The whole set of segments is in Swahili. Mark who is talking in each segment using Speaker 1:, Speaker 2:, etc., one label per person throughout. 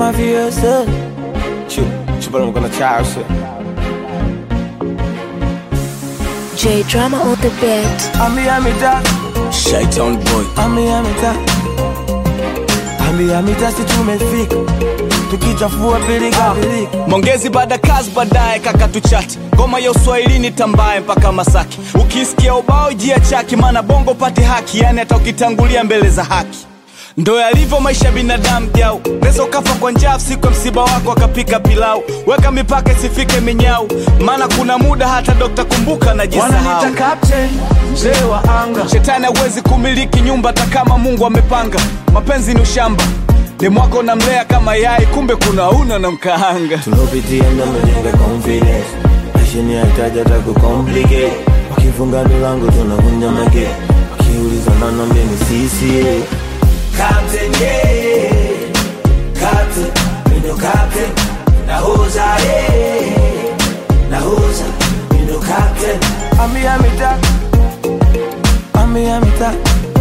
Speaker 1: mafioso Chip, chip I'm gonna charge shit
Speaker 2: J drama on the beat.
Speaker 1: Ami amita,
Speaker 3: Shaitan boy
Speaker 1: ami amita Ami amita si tumefika Tukichafua pilika pilika
Speaker 3: Mongezi baada kazi baadaye kaka tuchati ngoma ya uswahilini tambaye mpaka Masaki ukisikia ubao jia chaki maana bongo pati haki yani hata ukitangulia mbele za haki ndo yalivyo maisha ya binadamu jau neza ukafa kwa njaa siku ya msiba wako akapika pilau weka mipaka isifike minyau maana kuna muda hata dokta kumbuka najisahau
Speaker 1: Wananiita captain, mzee wa anga
Speaker 3: shetani hawezi kumiliki nyumba hata kama mungu amepanga mapenzi ni ushamba demwako namlea kama yai kumbe kuna una na mkaanga
Speaker 1: tulopitia ndo mejenga confidence maisha ni hataji hata kucomplicate wakifunga milango tunavunja mage wakiuliza nanambia ni sisi Captain, yeah. Captain, mi ndo captain. Nahoza, yeah. Nahoza, mi ndo captain. Ambia mita Ambia mita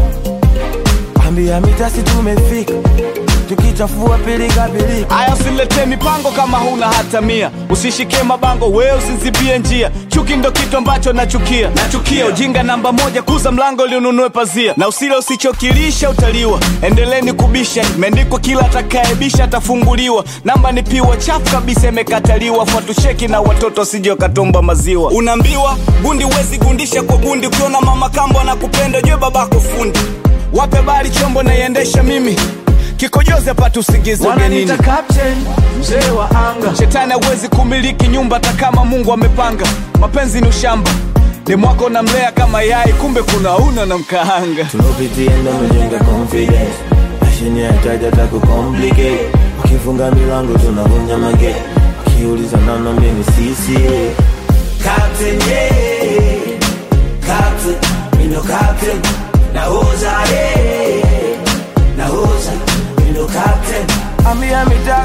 Speaker 1: Ambia mita si tumefika tukichafua pilika pilika
Speaker 3: aya usiletee mipango kama huna hata mia usishike mabango we usizibie njia chuki ndo kitu ambacho nachukia nachukia ujinga namba moja kuza mlango liununue pazia na usile usichokilisha utaliwa endeleni kubisha imeandikwa kila atakaebisha atafunguliwa namba ni piwa chafu kabisa imekataliwa fuatucheki na watoto wasije wakatomba maziwa unaambiwa gundi huwezi gundisha kwa gundi ukiona mama kambo anakupenda jue babako fundi wape bari chombo naiendesha mimi kikojozi apate usingizi ugenini
Speaker 1: wananiita captain mzee wa anga
Speaker 3: shetani hawezi kumiliki nyumba hata kama mungu amepanga mapenzi ni ushamba demwako namlea kama yai kumbe kuna una na mkaanga
Speaker 1: tulopitia ndo mejenga confidence mashini hataji hata kucomplicate wakifunga milango tunavunja mage wakiuliza nanambia ni sisi Captain, yeah. Captain, mi ndo captain. Nahoza, yeah. Nahoza, mi ndo captain. Ambia mita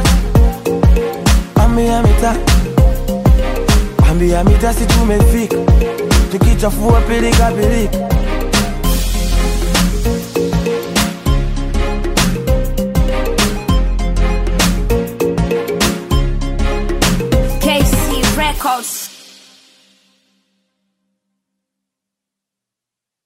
Speaker 1: Ambia mita Ambia mita si tumefika tukichafua pilika pilika